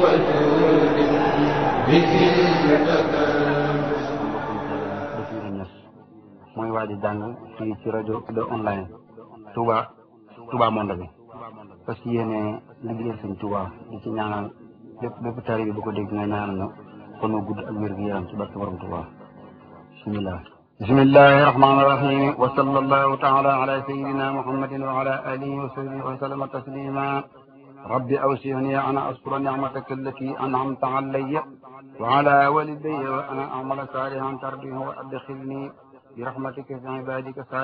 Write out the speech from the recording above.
وجود Basiru Ñas mooy waa ji jàng fii ci rajo de online Touba Touba Monde bi parce que yéene liggéeyal sëñ Touba di ci ñaanal lépp lépp tari bi bu ko dégg nga ñaanal na kon gudd ak wér gu yaram ci barke borom Touba bismillah bismillahi rahmani rahim wa sallallahu taala ala sayidina muhammadin wa ala alihi wa sahbihi wa sallama taslima rabbi awsini an askura nicmataka allati an'amta alayya وعلى والدي وأنا أعمل صالحا ترضيه وأدخلني برحمتك في عبادك